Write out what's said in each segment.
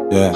Yeah.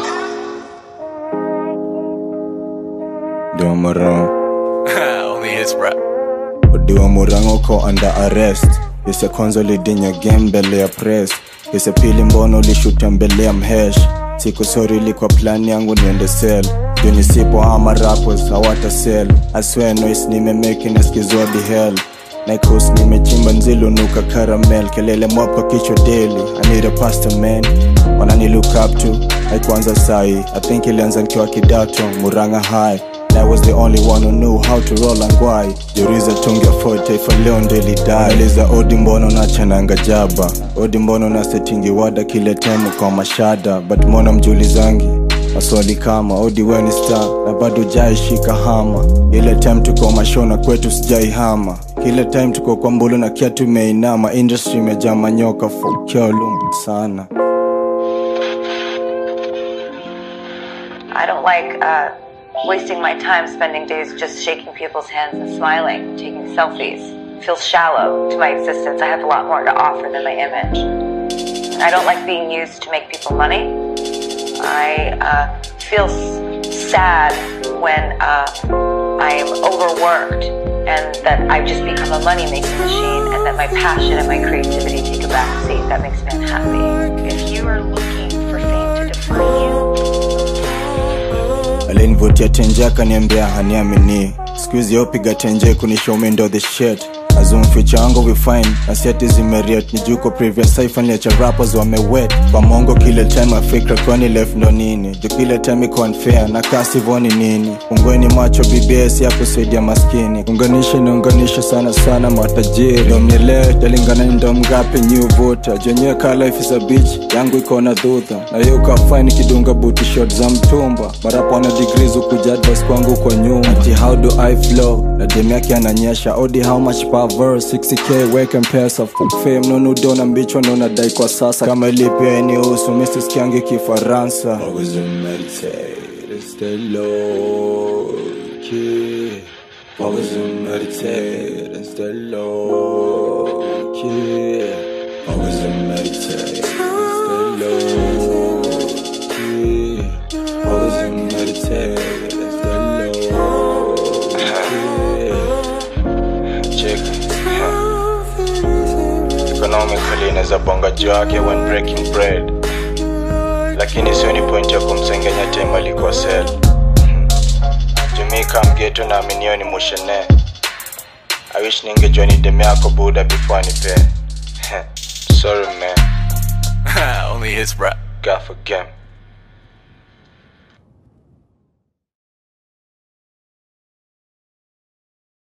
Dua Murang. Only his rap. Dua Murang uko under arrest. Yese kwanza ulidinya game mbele ya press. Yese pili mbono ulishuta mbele ya mhesh. Siku sori ilikuwa plan yangu niende sell. Juu nisipo ama rappers hawata sell. I swear noise nimemake naskizwa di hell. Nikos nimechimba nzilu nuka caramel kelele mwapa kichwa daily I need a pastor man wanani look up to haikuanza sai I think ilianza nikiwa kidato Muranga high And I was the only one who knew how to roll and why Juriza tungi afford taifa leo ndo ilidai Eliza odi mbono na chananga jaba Odi mbono na setingi wada kile temu kwa mashada But mbona mjulizangi maswali kama odi weni star na bado jaishika hama ile time tuko mashona kwetu sijai hama kile time tuko kwa mbulu na kia tumeinama industry imejaa manyoka fokea lumbu sana I don't like uh, wasting my time spending days just shaking people's hands and smiling, taking selfies. It feels shallow to my existence. I have a lot more to offer than my image. I don't like being used to make people money. I uh, feel s- sad when uh, I am overworked and that I've just become a money making machine and that my passion and my creativity take a back seat. That makes me unhappy. If you are looking for fame to define you, alinivutia tenje akaniambia haniamini skuizi yopiga tenje kunishome ndo the shit azumficha wangu vifine na seti zimeriet nijuko previous saifaniacha rappers wamewet kwa mongo kile time afikra kwani left ndo nini ju kile time iko unfair na kasivoni nini ungweni macho bbs ya kusaidia maskini unganishe niunganishe sana sana matajiri ndo mnielewe talingana ni ndo mgapi nyuvuta jenyewe ka life is a bitch yangu iko na dhudha na hiyo kafaini kidunga buti shot za mtumba marapo ana degrees ukuja advice kwangu kwa nyuma ati how do i flow na dem yake ananyesha odi how much per verse 60k weke mpesa fuck fame nonudo na mbichwa naonadai kwa sasa kama ilipia eniusu misisikiangi kifaransa Always meditate, stay low key. Always meditate and stay low key. Always meditate, stay low key. Always meditate and stay low key. Check. Economically inaweza bonga juu yake when breaking bread, lakini sio ni point ya kumsengenya tema alikuwa sel Jumika mgeto na aminio ni mushene I wish ningejua ni deme yako buda before nipe Sorry man, Only his rap. God for game